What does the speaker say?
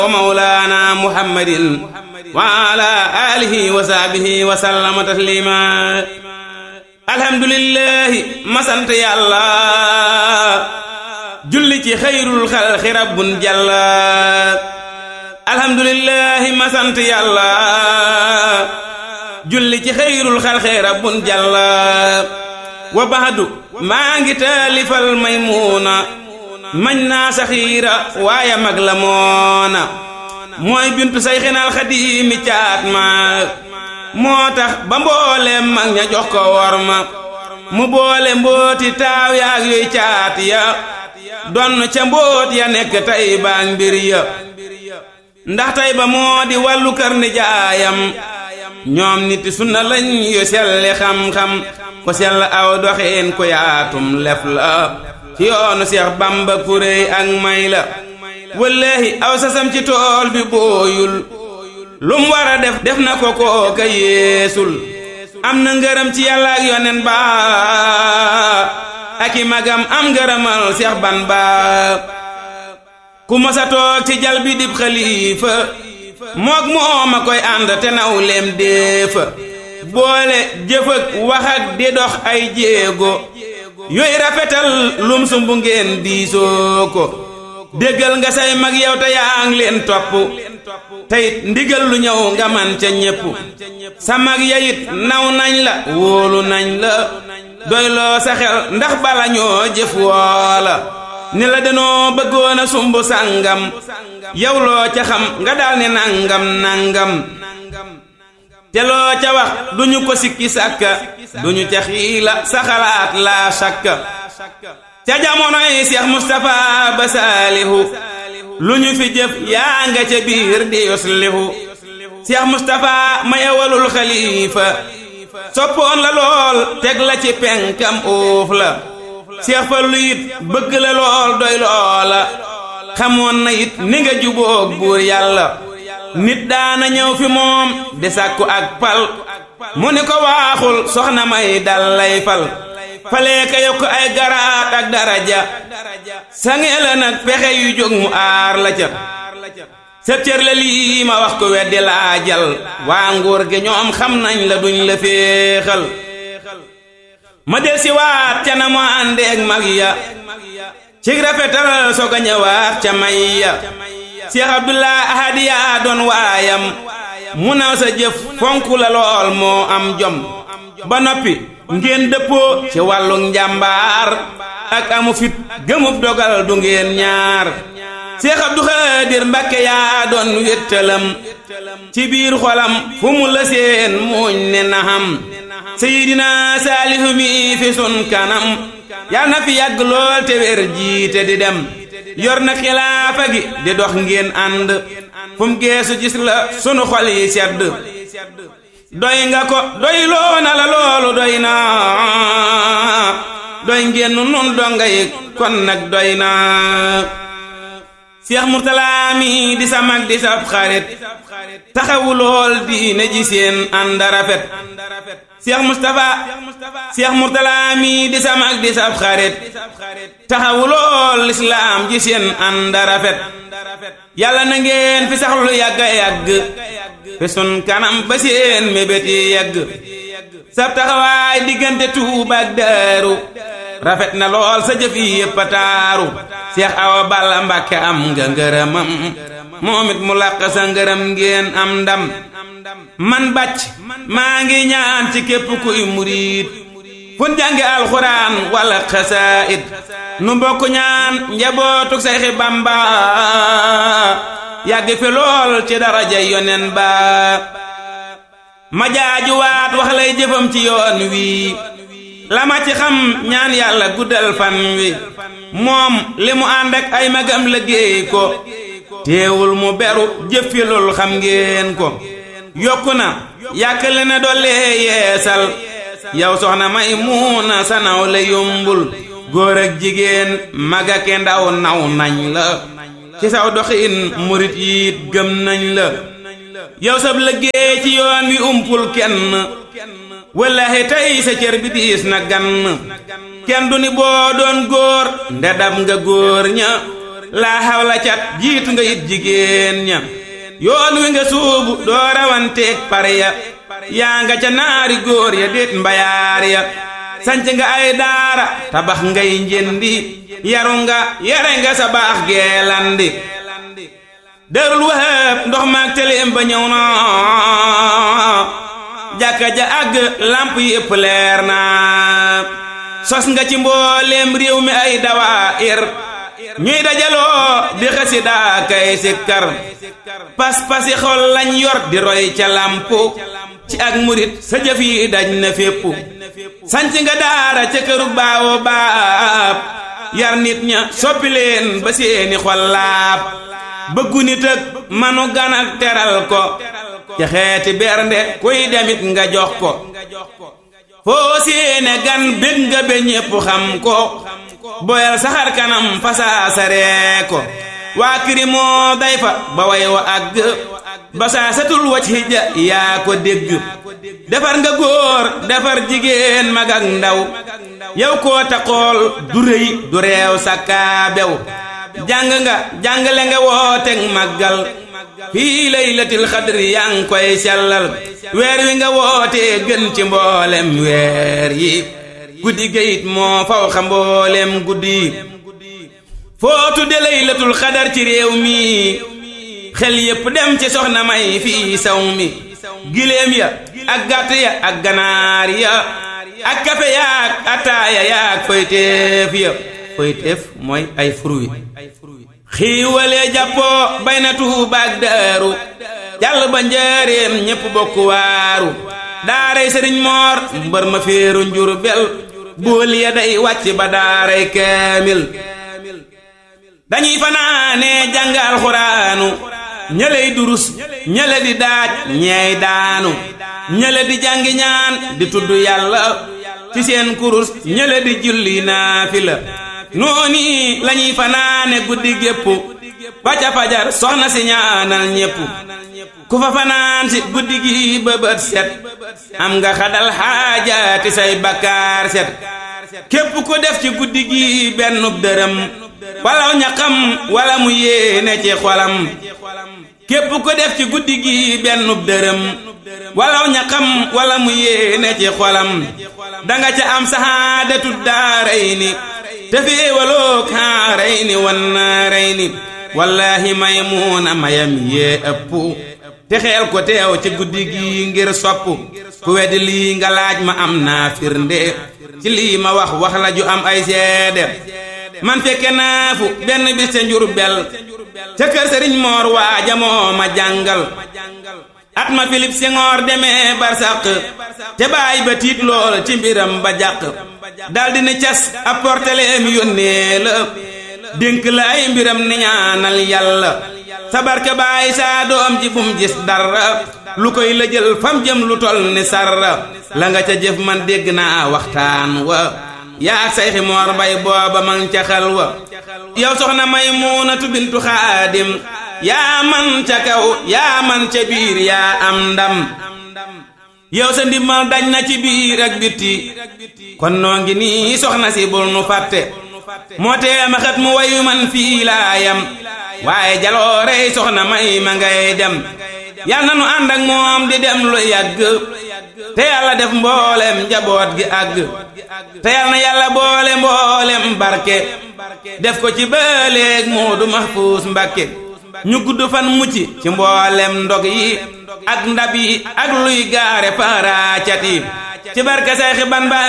wa mawlaana muhammadin wa ala alihi wa sahbihi wa sallama taslima alhamdulillahi ma sant yàlla julli ci xayrul xalqi rabbun jalla alhamdulillahi ma sant yàlla julli ci xayrul xalqi rabbun jalla wa baxdu maa ngi taalifal maymuuna mañ naa saxiira waaye mag la moona mooy bintu sayxinal xadiimi caat ma moo tax ba mbooleem mag ña jox ko wor ma mu boole mbooti taaw yaag yooy caat ya donn ca mboot ya nekk tay baag mbir ya ndax tay ba moo di wàllu kër ni jaayam ñoom nit sunna lañ yu selli xam-xam ko sell aw doxeen ko yaatum lef la ci yoonu Seex Bamba kuréy ak may la wallaahi aw sasam ci tool bi booyul lum war a def def na ko kooka yeesul am na ngërëm ci yàlla ak yonen ba ak i magam am ngërëmal Seex ban ba ku masa toog ci jal bi dib xalifa mook mooma koy ànd te naw leem déefa boole jëf ak wax ak di dox ay jéego yooyu rafetal lum sumbu ngeen diisoo ko déggal nga say mag yow te yaa ngi leen topp teyit ndigal lu ñëw nga man ca ñépp sa mag yayit naw nañ la wóolu nañ la doyloo sa xel ndax bala ñoo jëf woola ni la danoo bëggoon a sumb sàngam yow loo ca xam nga daal ne nangam nangam te loo ca wax duñu ko sikki sàkka duñu ca xiila sa xalaat laa sakka ca jamonoy Seex Mustapha ba saalihu lu ñu fi jëf yaa nga ca biir di yuslihu Seex Mustapha mayewalul xalifa soppoon la lool teg la ci penkam uuf la Seex Fallu it bëgg la lool doy loola xamoon na it ni nga jubóog buur yàlla nit daana ñëw fi moom di sàkku ak pal mu ni ko waaxul soxna may dal lay fal falee ka yokk ay garaat ak daraja sange la nag pexe yu jóg mu aar la ca sa cër la lii ma wax ko weddi laa jal waa nguur gi ñoom xam nañ la duñ la féexal ma del si waat ca na mu àndeeg mag ya ci rafetal soog a ñëwaat ca may ya Seex Abdullah ahadiya doon waayam mu naw sa jëf fonku la lool moo am jom ba noppi ngeen dëppoo ci wàllu njàmbaar ak amu fit gëmub dogal du ngeen ñaar Seex Abdu Xaadir Mbàkke yaa doon wéttalam ci biir xolam fu mu la seen muuñ ne naxam Seydina Saalihu mi fi sun kanam yal na fi yàgg lool te wér jiite di dem yor na xilaafa gi di dox ngeen ànd fu mu geesu gis la sunu xol yi sedd doy nga ko doy loo na la loolu doy na doy ngeen nun donga yi kon nag doy na Seex Murtala mi di sa mag di sa xarit taxawu lool diine ji seen ànd rafet Seex Mustapha Seex Murtala mi di sa mag di sa xarit taxawu lool lislaam ji seen ànd rafet yàlla na ngeen fi sax lu yàgg yàgg fi sun kanam ba seen mébét yi yàgg sab taxawaay diggante Tuuba ak Daaru rafet na lool sa jëf yi yépp a taaru Seex Awa Balla Mbàkke am nga ngërëmam moom it mu làq sa ngërëm ngeen am ndam man bàcc maa ngi ñaan ci képp kuy muriit fun jàngi alxuraan wala xasaayid nu mbokk ñaan njabootuk Sayxi Bamba yàgg fi lool ci daraja yonen ba ma jaajuwaat wax lay jëfam ci yoon wi la ma ci xam ñaan yàlla guddal fan wi moom li mu ànd ak ay magam liggéey ko teewul mu beru jëfilul xam ngeen ko yokku na yàkkale na dollee yeesal yow soxna may muuna sa naw la yombul góor ak jigéen mag ak ndaw naw nañ la ci saw doxin murit yiit gëm nañ la yow sab liggéey ci yoon wi umpul kenn wallahi tey sa cër bi diis na gann kenn du ni boo doon góor ndedam nga góor ña laa xawla cat jiitu nga it jigéen ña yoon wi nga suubu doo rawanteeg pare ya yaa nga ca naari góor ya déet mbayaar ya sanc nga ay daara tabax ngay njëndi yaru nga yare nga sa baax geelandi dërul wahab ndox maag teleem ba ñëw na jàkka ja àgg lamp yépp leer na sos nga ci mbooleem réew mi ay dawaayir ñuy dajaloo di xasida kay sikkar pas-pasi xol lañ yor di roy ca lampu ci ak murit sa jëf yi daj na fépp sanc nga daara ca këru baawo baab yar nit ña soppi leen ba seeni xol laab bëggu nit ak manu gan ak teral ko ca xeeti bernde kuy demit nga jox ko foo séene gan bég nga be ñépp xam ko boyal saxar kanam fasaasaree ko waa kiri moo day fa ba way wa àgg basaasatul wacc hijja yaa ko dégg defar nga góor defar jigéen mag ak ndaw yow koo taxool du rëy du reew sakkaa bew jàng nga jàngale nga wooteeg màggal fii laylatil xadri yaa ngi koy sellal weer wi nga wootee gën ci mboolem weer yi guddi gayit moo faw xa mboolem guddi yi foo tudde laylatul xadar ci réew mi xel yépp dem ci soxna may fii saw mi giléem ya ak gàtt ya ak ganaar ya ak kafe yaak ataaya yaak foyteef ya foyteef mooy ay fruit xiiwalee jàppoo bay na tuubaak daaru jàll ba njaareem ñépp bokk waaru daaray sëriñ moor mbër ma féeru njur bel bool ya day wàcc ba daaray kaamil dañuy fanaanee jàng alxuraanu ñëley durus ñële di daaj ñeey daanu ñële di jàngi ñaan di tudd yàlla ci seen kurus ñële di julli naafila nooni lañuy fanaane guddi gépp ba ca fajar soxna si ñaanal ñépp ku fa fanaan si guddi gi ba bët set am nga xadal xaajaati say bakkaar set képp ku def ci guddi gi bennub dërëm walaw ñaqam wala mu yéene ci xolam képp ku def ci guddi gi bennub dërëm walaw ñaqam wala mu yéene ci xolam danga ca am sahaadatu daaray ni te féewaloo kaaray ni wannaaray ni wallaahi maymuuna mayam yee ëpp te xeel ko teew ci guddi gi ngir sopp ku weddi lii nga laaj ma am naa firnde ci lii ma wax wax la ju am ay seede man fekke naa fu benn bis ca njur bel ca kër sëriñ moor waaja moo ma jàngal at ma Philippe Senghor demee barsàq te baay ba tiit lool ci mbiram ba jàq daldi ni cas apporteleem yónnee la dénk la ay mbiram ni ñaanal yàlla sa barke baay saa doom ji bum gis dara lu koy la jël fam jëm lu tol ni sarra la nga ca jëf man dégg naa waxtaan wa yaa ak sayxi moor mbay booba man ca xel wa yow soxna Maymuunatu bintu xaadim yaa man ca kaw yaa man ca biir yaa am ndam yow sa ndimmal dañ na ci biir ak bitti kon noo ngi nii soxna si bul nu fàtte moo tee ma xat mu wayu man fii laa yam waaye jaloorey soxna may ma ngay dem yal na nu ànd ak moom di dem lu yàgg te yàlla def mboolem njaboot gi àgg te yal na yàlla boole mboolem barke def ko ci bëleeg Moodu Mahfuus Mbakke ñu gudd fan mucc ci mboolem ndog yi ak ndab yi ak luy gaare paaraacat yi ci barke Seexi Bamba